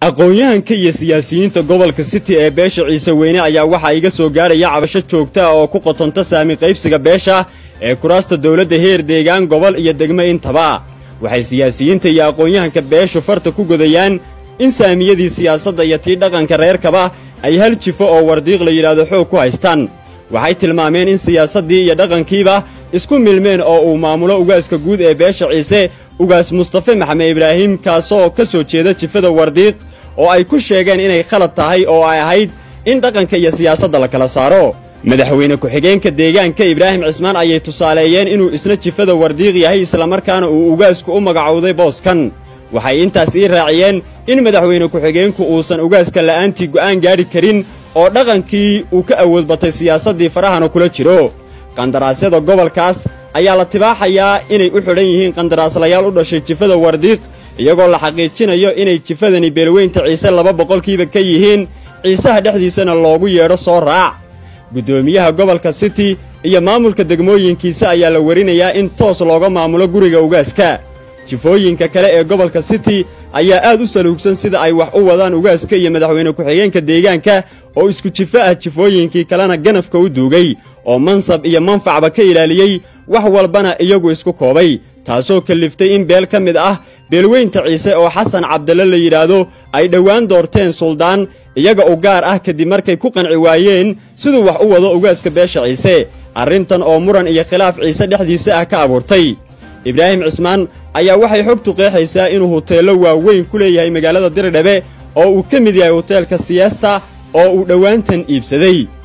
aqoon-yahanka iyo siyaasiyiinta gobolka city ee beesha ciise weyne ayaa waxaa iga soo gaadhaya cabasho joogta ah oo ku qotonta saami qaybsiga beesha ee kuraasta dowladda heer deegaan gobol iyo degmo intaba waxay siyaasiyiinta iyo aqoon-yahanka beeshu farta ku godayaan in saamiyadii siyaasadda iyo tii dhaqanka reerkaba ay hal jifo oo wardiiq la yidhaahdo xoog ku haystaan waxay tilmaameen in siyaasaddii iyo dhaqankiiba isku milmeen oo uu maamulo ugaaska guud ee beesha ciise ugaas mustafe maxamed ibraahim kaasoo ka soo jeeda jifada wardiiq oo ay ku sheegeen inay khalad tahay oo ay ahayd in dhaqanka iyo siyaasadda la kala saaro madaxweyne ku-xigeenka deegaanka ibraahim cismaan ayay tusaaleeyeen inuu isna jifada wardiiq yahay islamarkaana uu ugaasku u magacowday booskan waxay intaas ii raaciyeen in madaxweyne ku-xigeenku uusan ugaaska la'aantii go'aan gaadhi karin oo dhaqankii uu ka awood batay siyaasaddii farahana kula jiro qandaraasyada gobolkaas ayaa la tibaaxayaa inay u xidhan yihiin qandaraaslayaal u dhashay jifada wardiiq iyagoo la xaqiijinayo inay jifadani beelweynta ciise laba boqolkiiba ka yihiin ciisaha dhexdiisana loogu yeedho soo raac guddoomiyaha gobolka city iyo maamulka degmooyinkiisa ayaa la warinayaa in toos looga maamulo guriga ugaaska jifooyinka kale ee gobolka city ayaa aad u saluugsan sida ay wax u wadaan ugaaska iyo madaxweyne ku-xigeenka deegaanka oo isku jifo ah jifooyinkii kalena ganafka u duugay oo mansab iyo manfacba ka ilaaliyey wax walbana iyagu isku koobay taasoo kalliftay in beel ka mid ah beelweynta ciise oo xasan cabdalle la yidhaahdo ay dhowaan doorteen suldaan iyaga u gaar ah kadib markay ku qanci waayeen siduu wax u wado ugaaska beesha ciise arrintan oo muran iyo khilaaf ciise dhexdiisa ah ka abuurtay ibraahim cismaan ayaa waxay xogtu qeexaysaa inuu huteello waaweyn ku leeyahay magaalada diridhabe oo uu ka mid yahay huteelka siyaasta oo uu dhowaantan iibsaday